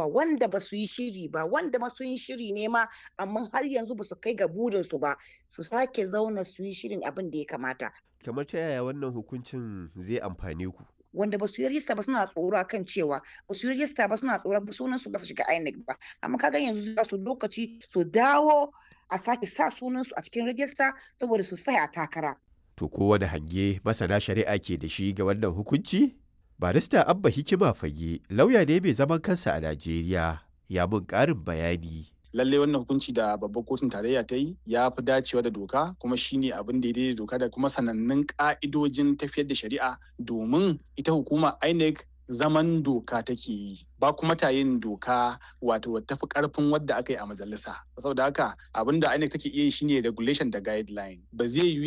yawa wanda ba su yi shiri ba wanda ma sun yi shiri ne ma amma har yanzu ba su kai ga burinsu ba su sake zauna su yi shirin abin da ya kamata kamar ta yaya wannan hukuncin zai amfane ku wanda ba su yi rista ba suna tsoro kan cewa ba su yi rista ba suna tsoro ba sunan su ba su shiga INEC ba amma kaga yanzu za su lokaci su dawo a sake sa sunan su a cikin rajista saboda su tsaya takara to kowane hange masana shari'a ke da shi ga wannan hukunci barista abba hikima fage lauya ne mai zaman kansa a najeriya ya mun ƙarin bayani lalle wannan hukunci da babbar kotun tarayya ta yi ya fi dacewa da doka kuma shine abin da ya daidai doka da kuma sanannun ka'idojin tafiyar da shari'a domin ita hukuma INEC zaman doka take yi ba kuma ta yin doka wato tafi karfin wadda aka yi a majalisa saboda haka abin da INEC take iya yi shine regulation da guideline ba zai yi